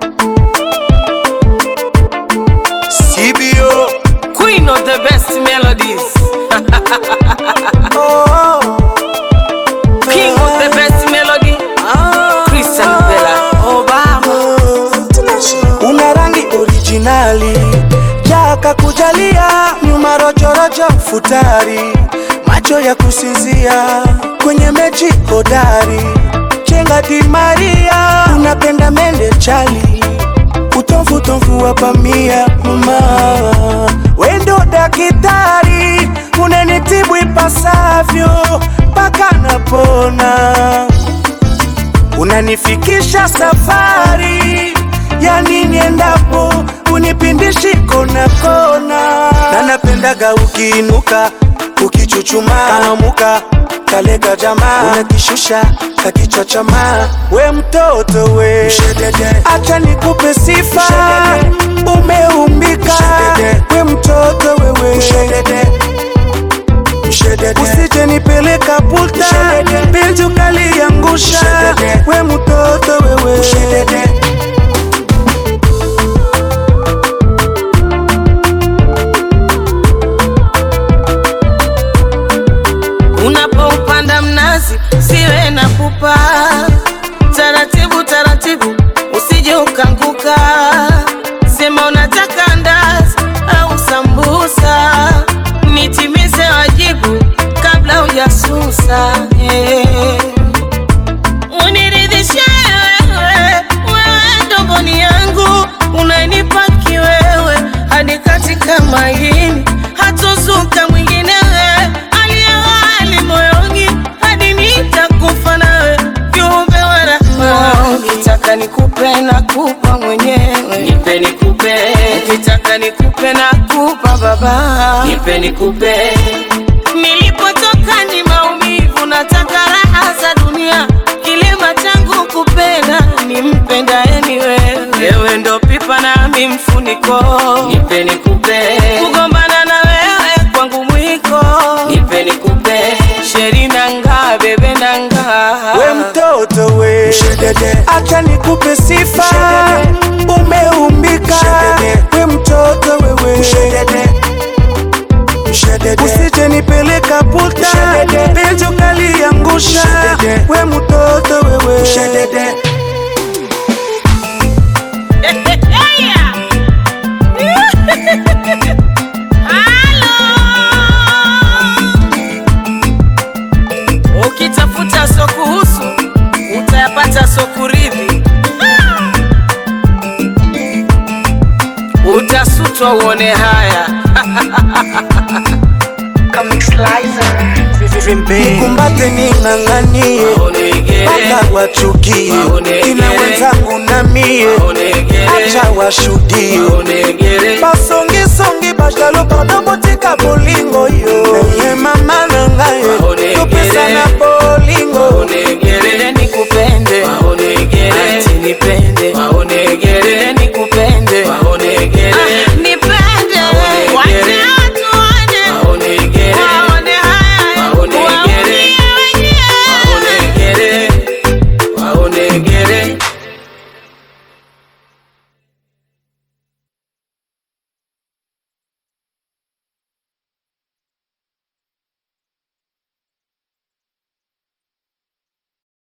CBO. Queen of the best melodies. Oh, King of the best melody. Christian Bella. Obama. una rangi originali jaka kujalia nyuma rojorojo futari macho ya kusinzia kwenye mechi hodari chenga di Maria unapenda mende chali utomfu tomfu wa pamia mama wendo dakitari unanitibu ipasavyo mpaka napona unanifikisha safari yani niendapo unipindishi kona kona, na napendaga ukiinuka ukichuchuma kanamuka kalega jamaa unakishusha kakichwa chama we mtoto we Mshedede. acha nikupe sifa umeumbika we mtoto wewe Mshedede. Usije nipeleka puta penzi ukaliangusha we mtoto wewe Unapoupanda mnazi siwe na pupa, taratibu taratibu, usije ukanguka. Sema unataka ndazi au sambusa, nitimize wajibu kabla hujasusa. eh. Uniridhishe wewe, wewe ndogoni yangu, unanipa kiwewe hadi katika maini, hatozuka mwingine wewe, aliye hali moyoni hadi nitakufa nawe, viumbe wa rahma. Ukitaka nikupe na kupa mwenyewe, nipe nikupe. Ukitaka nikupe na kupa baba, nipe nikupe. Nilipotoka ni maumivu, nataka raha za dunia. Kilema changu kupenda, nimpendaye ni wewe. Wewe ndo pipa nami mfuniko, nipe nikupe. Kugombana na wewe kwangu mwiko, nipe nikupe. Sheri nanga bebe nanga, we mtoto we acha nikupe sifa umeumbika we mtoto wewe usije nipeleka puta penzi ukaliangusha we mtoto wewe Ukitafuta so kuhusu utayapata so kuridhi, utasutwa uone haya. Nikumbate ning'ang'anie Maonegere, mpaka wachukie Maonegere. kina wenzangu na mie maonegere, acha washuhudie maonegere, basongisongi bashalo padobotika bolingo yo eye mama na ngai Maonegere. topesa na bolingo maonegere, nikupende, maonegere, ati nipende